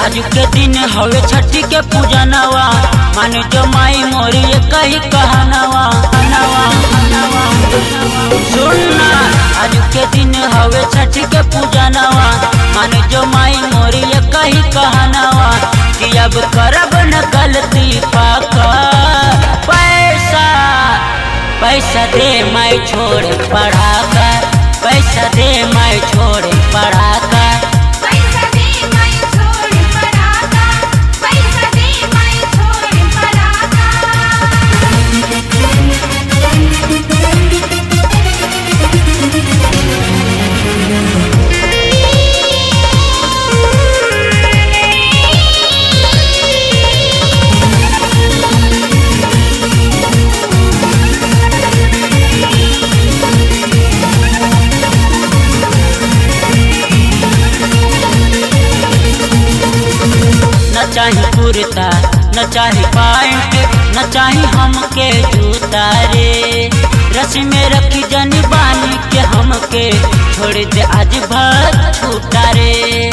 आज के दिन हवे छठी के पूजनवा मान जो माई मोरी ये कही कहनवा कहनवा, कहनवा। सुनना आज के दिन हवे छठी के पूजनवा मान जो माई मोरी ये कही कहनवा कि अब करब न गलती पाका पैसा पैसा दे मैं छोड़ पढ़ा कर पैसा दे मैं छोड़ पढ़ा कर पैसा दे मैं छोड़ पराका पैसा दे मैं छोड़ पराका न चाही कुर्ता न चाही पैंट न चाही हमके जूता रे रस में रखी जनी बानी के हमके छोड़ दे आज भर छूटा रे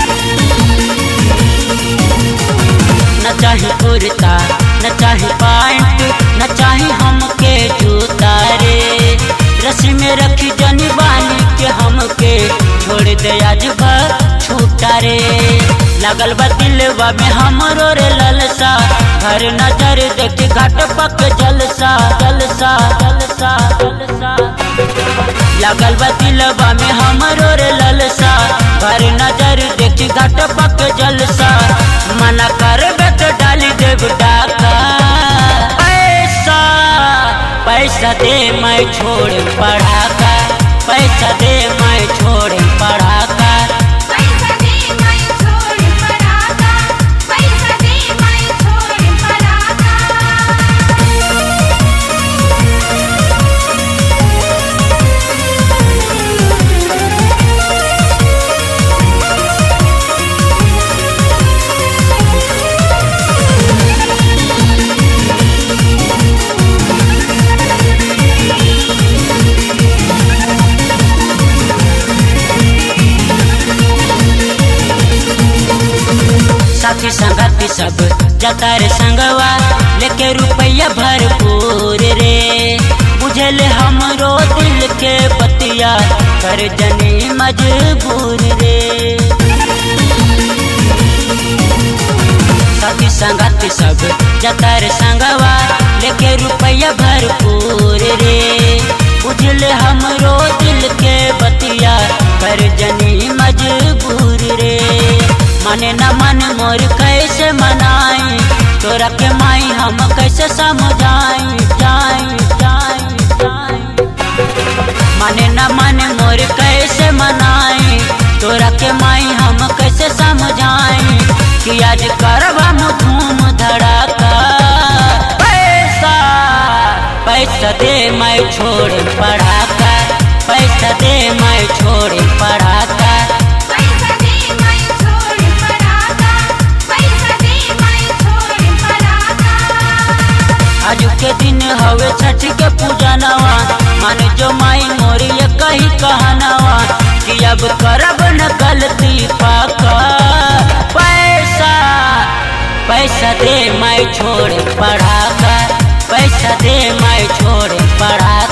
न चाही कुर्ता न चाही पैंट न चाही हमके जूता रे रस में रखी जनी बानी के हमके छोड़ दे आज भर छूटा रे लगल बा दिलवा में हमरो रे ललसा घर नजर देख घाट पक जलसा जलसा जलसा जलसा लगल बा दिलवा में हमरो रे ललसा घर नजर देख घाट पक जलसा मना करबे तो डाली देव डाका पैसा पैसा दे मैं छोड़ पढ़ा कर पैसा दे मैं छोड़ पढ़ा कर पैसा दे मैं छोड़ पराका पैसा दे मैं छोड़ पराका साथी संगती सब जाता रे संगवा लेके रुपया भरपूर रे बुझल हमरो दिल के बतिया कर जनी मजबूर रे साथी संगती सब जाता रे संगवा लेके रुपया भरपूर रे बुझल हमरो दिल के बतिया कर जनी मजबूर रे माने न मन मोर कैसे मनाई तोरा के माई हम कैसे समझाई जाई जाई जाई माने न मन मोर कैसे मनाई तोरा के माई हम कैसे समझाई कि आज करब हम धूम धड़ाका पैसा पैसा दे मैं छोड़ पढ़ा कर पैसा दे मैं छोड़ पढ़ा कर पैसा दे मैं छोड़ पराका पैसा दे मैं छोड़ पराका आज के दिन हवे छठ के पूजनवा मान जो माई मोरी ये कही कहनवा कि अब करब न गलती पाका पैसा पैसा दे मैं छोड़ पढ़ा कर पैसा दे मैं छोड़ पढ़ा